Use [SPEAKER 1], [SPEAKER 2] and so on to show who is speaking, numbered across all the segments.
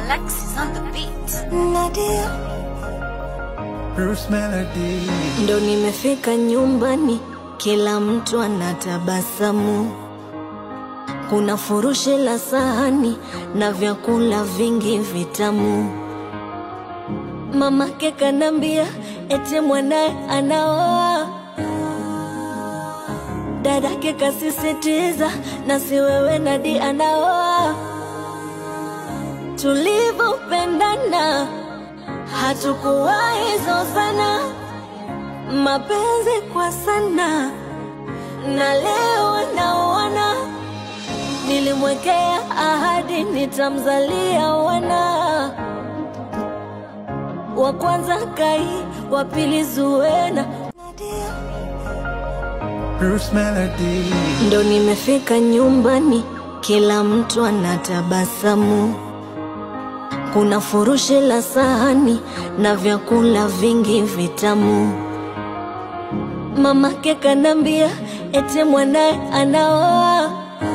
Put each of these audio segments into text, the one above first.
[SPEAKER 1] Alexis on the beat.
[SPEAKER 2] Nadia.
[SPEAKER 3] Bruce Melody.
[SPEAKER 2] Ndo nimefika nyumbani, kila mtu anatabasamu. Kuna furushi la sahani na vyakula vingi vitamu. Mamake kanambia eti mwanaye anaoa, dadake kasisitiza na si wewe Nadi anaoa. Tulivyopendana hatukuwahi zozana, mapenzi kwa sana, na leo naona nilimwekea ahadi nitamzalia wana wa kwanza Kai, wa pili Zuena.
[SPEAKER 3] Bruce Melody.
[SPEAKER 2] Ndo nimefika nyumbani, kila mtu anatabasamu. Kuna furushi la sahani na vyakula vingi vitamu. Mamake kanambia eti mwanaye anaoa,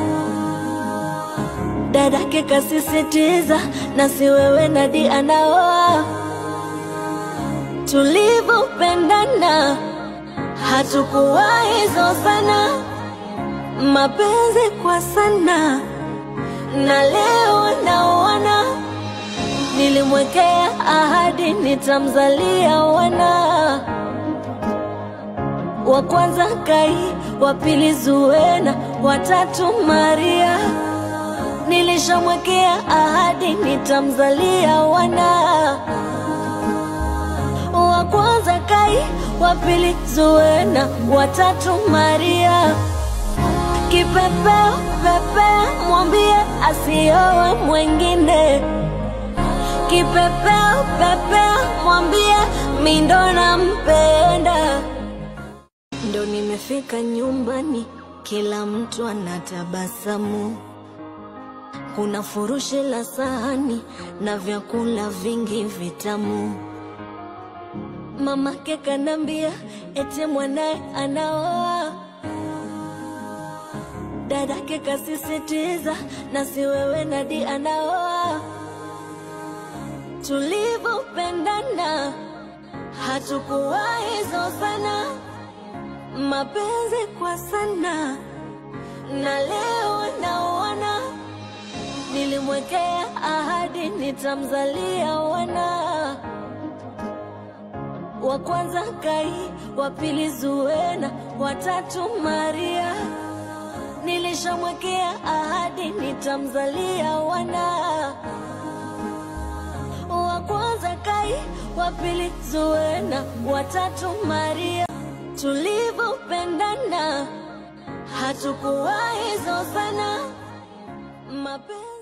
[SPEAKER 2] dadake kasisitiza na si wewe Nadi anaoa. Tulivyopendana hatukuwahi zozana, mapenzi kwa sana, na leo naona nilimwekea ahadi nitamzalia wana wa kwanza Kai, wa pili Zuena, wa tatu Maria. Nilishamwekea ahadi nitamzalia wana wa kwanza Kai, wa pili Zuena, wa tatu Maria. Kipepeo pepea, mwambie asiowe mwengine. Kipepeo pepea, mwambie mi ndo nampenda. Ndo nimefika nyumbani, kila mtu anatabasamu. Kuna furushi la sahani na vyakula vingi vitamu. Mamake kanambia eti mwanaye anaoa, dadake kasisitiza na si wewe Nadi anaoa. Tulivyopendana hatukuwahi zozana, mapenzi kwa sana, na leo naona nilimwekea ahadi nitamzalia wana wa kwanza Kai, wa pili Zuena, wa tatu Maria. Nilishamwekea ahadi nitamzalia wana wa kwanza Kai, wa pili Zuena, wa tatu Maria. Tulivyopendana hatukuwahi zozana, mapenzi